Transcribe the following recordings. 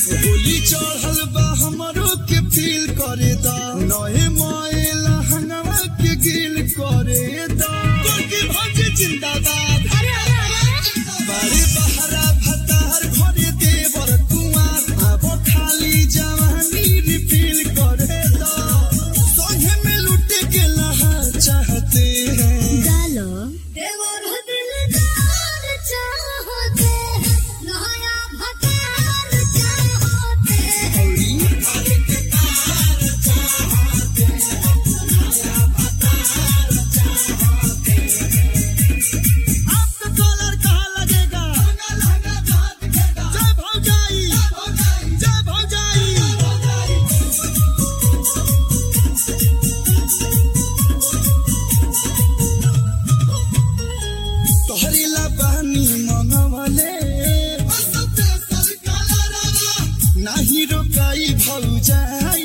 होली चढ़ल बा हमरो के फील करे दा नए मोए लहंगवा के गिल करे दा कोकी भौज जिंदाबाद अरे अरे अरे बारे बहरा भतार घरे देवर कुआर अब खाली जवानी रिफिल करे दा संगे में लुटे के लहा चाहते हैं डालो देवर दिलदार चाहते हैं नया भतार चाहते हैं आपका कॉलर कहाँ लगेगा जय भौजाई जय भौजाई तोहरी ला बहनी मंगवले नाही रोकाई भौजाई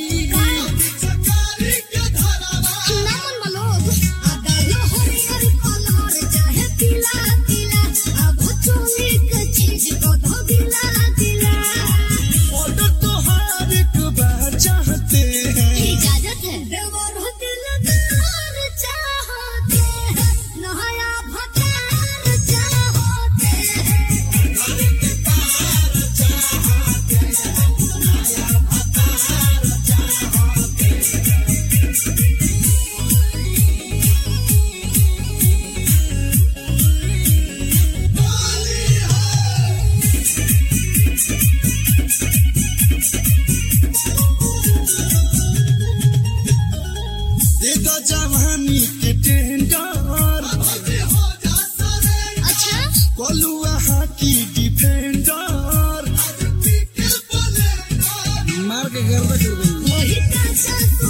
नामन मनोज आगालो हरिहर कलर चाहे पीला पीला अब चोली के चीज को धो दिला दिला ऑर्डर तोहार एक बार चाहते हैं इजाजत है देवर दिलदार चाहते हैं नया भतार चाहते हैं दे दो जवानी के टेंडर अच्छा कलुआ हाकी डिफेंडर मार के गर्दा कर देंगे वही का